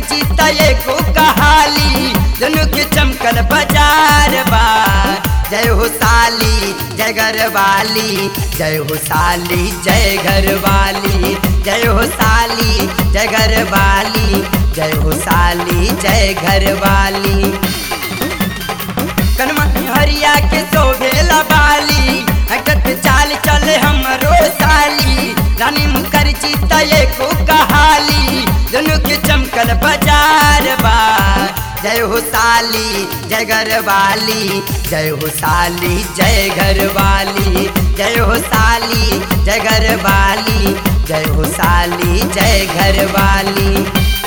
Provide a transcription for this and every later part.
चिता एको कहाली दोनों के चमकल बाजार बा जय हो साली जय घर वाली जय हो साली जय घर वाली जय हो साली जय घर वाली जय हो साली जय घर वाली कनमा हरिया के शोभेला बाली हटत चाल चले हमरो साली रानी मुखर्जी तय को कहाली दोनों के चमकल बाजार बा जय हो साली जय घर वाली जय हो साली जय घर वाली जय हो साली जय घर वाली जय हो साली जय घर वाली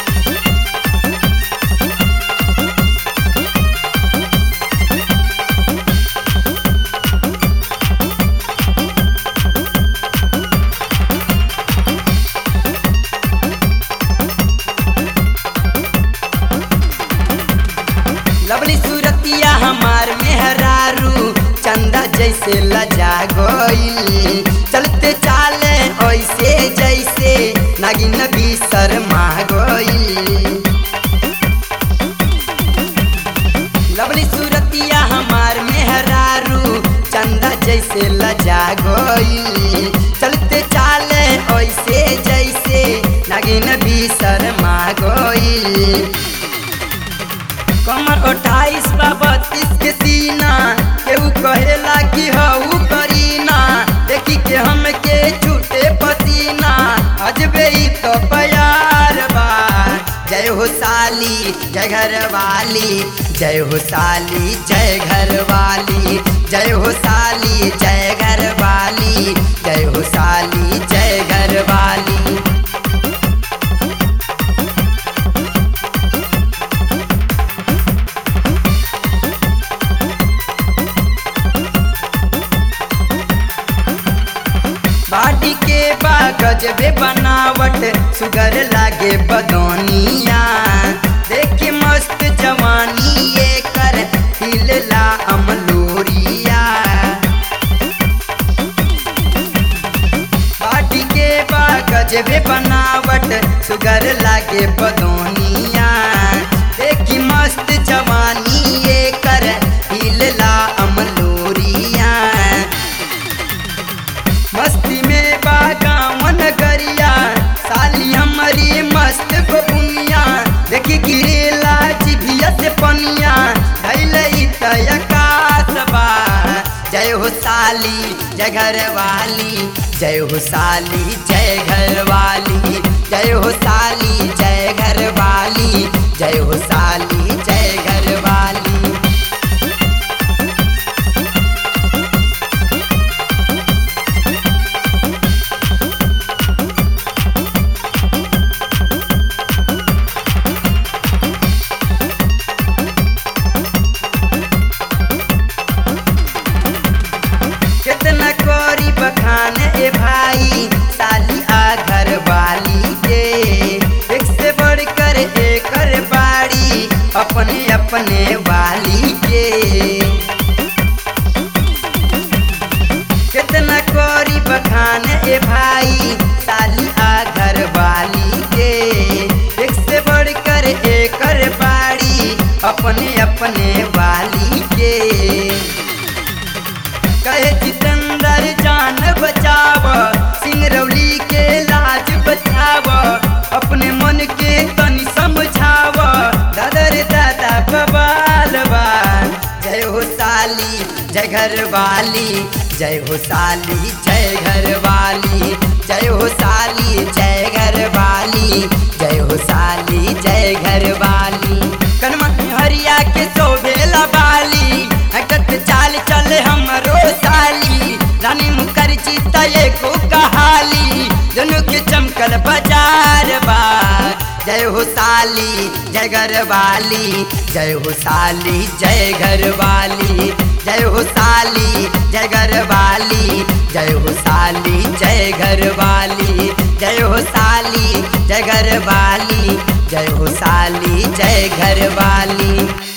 लवली सूरतिया हमार मेहरारू चंदा जैसे लजा गईल चलते चाले ऐसे जैसे नागिन भी शर्मा गईल लवली सूरतिया हमार मेहरारू चंदा जैसे लजा गईल चलते चाले ऐसे जैसे नागिन भी शर्मा गईल कमर अट्ठाईस बा बत्तीस के सीना केहू कहेला कि हऊ करीना देखी के हमके छूटे पसीना अजबे ही तो प्यार बा जय हो साली जय घर वाली जय हो साली जय घर वाली जय हो साली जय घर वाली जय हो साली जय घर वाली बाटी के बागज बे बनावट सुगर लागे बदौनिया देख के मस्त जवानी ये कर हिलला अमलोरिया बाटी के बागज बे बनावट सुगर लागे बदौनिया देख के मस्त जवानी ये कर हिलला अमलोरिया मस्ती में बागावन गरिया साली हमारी मस्त बबुनिया देखी गिरेला जिभिया से पनिया धैलई तयकास बा जय हो साली जय घर वाली जय हो साली जय घर वाली जय हो साली जय घर वाली जय हो साली जय घर वाली कितना करी बखान ए भाई साली आ घर वाली के एक से बढ़कर एकर बाड़ी अपने अपने वाली के कितना करी बखान ए भाई साली आ घर वाली के एक से बढ़कर एकर बाड़ी अपने अपने वाली के कहे जितेंद्र जान बचाव सिंगरौली के लाज बचाव अपने मन के तनी समझाव दादा रे दादा बबाल बा जय हो साली जय घर वाली जय हो साली जय घर वाली जय हो साली जय घर वाली जय हो साली जय घर वाली कनमा हरिया के शोभेला बाली हटत चाल चले हमरो साली रानी मुखर्जी तय को कहाली दोनों के चमकल बाजार बा जय हो साली जय घर वाली जय हो साली जय घर वाली जय हो साली जय घर वाली जय हो साली जय घर वाली जय हो साली जय घर वाली जय हो साली जय घर वाली